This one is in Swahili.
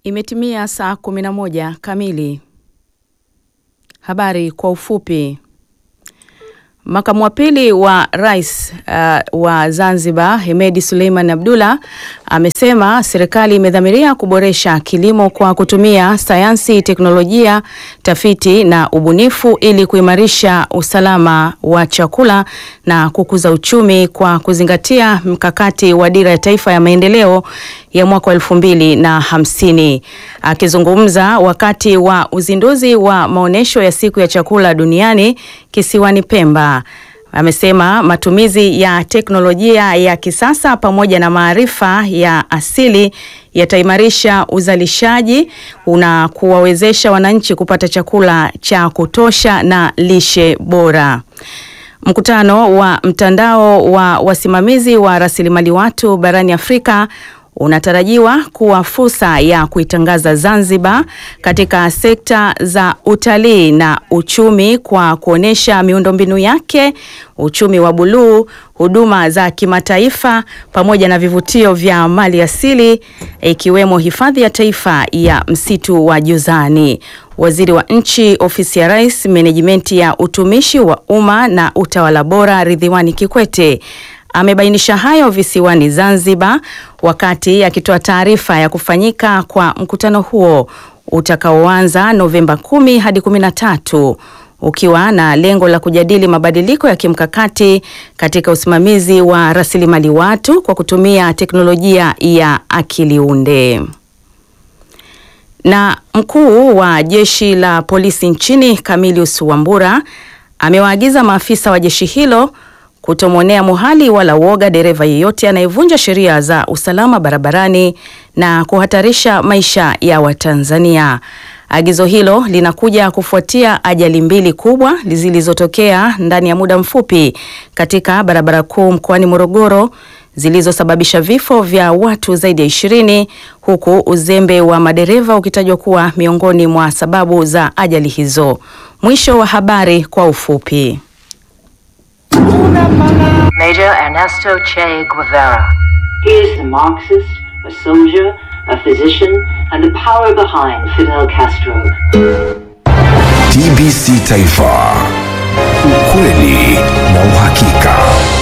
Imetimia saa 11 kamili. Habari kwa ufupi. Makamu wa pili wa rais uh, wa Zanzibar Hemedi Suleiman Abdullah amesema serikali imedhamiria kuboresha kilimo kwa kutumia sayansi, teknolojia, tafiti na ubunifu ili kuimarisha usalama wa chakula na kukuza uchumi kwa kuzingatia mkakati wa Dira ya Taifa ya Maendeleo ya mwaka wa elfu mbili na hamsini. Akizungumza wakati wa uzinduzi wa maonyesho ya siku ya chakula duniani kisiwani Pemba, amesema matumizi ya teknolojia ya kisasa pamoja na maarifa ya asili yataimarisha uzalishaji na kuwawezesha wananchi kupata chakula cha kutosha na lishe bora. Mkutano wa mtandao wa wasimamizi wa rasilimali watu barani Afrika unatarajiwa kuwa fursa ya kuitangaza Zanzibar katika sekta za utalii na uchumi kwa kuonesha miundombinu yake, uchumi wa buluu, huduma za kimataifa pamoja na vivutio vya mali asili ikiwemo hifadhi ya taifa ya msitu wa Jozani. Waziri wa Nchi, Ofisi ya Rais, Menejimenti ya Utumishi wa Umma na Utawala Bora, Ridhiwani Kikwete amebainisha hayo visiwani Zanzibar wakati akitoa taarifa ya kufanyika kwa mkutano huo utakaoanza Novemba 10 hadi 13 ukiwa na lengo la kujadili mabadiliko ya kimkakati katika usimamizi wa rasilimali watu kwa kutumia teknolojia ya akili unde. Na mkuu wa jeshi la polisi nchini Camillus Wambura amewaagiza maafisa wa jeshi hilo kutomwonea muhali wala woga dereva yeyote anayevunja sheria za usalama barabarani na kuhatarisha maisha ya Watanzania. Agizo hilo linakuja kufuatia ajali mbili kubwa zilizotokea ndani ya muda mfupi katika barabara kuu mkoani Morogoro zilizosababisha vifo vya watu zaidi ya ishirini huku uzembe wa madereva ukitajwa kuwa miongoni mwa sababu za ajali hizo. Mwisho wa habari kwa ufupi. Major Ernesto Che Guevara. He is a Marxist, a soldier, a physician, and the power behind Fidel Castro. TBC Taifa, ukweli na uhakika.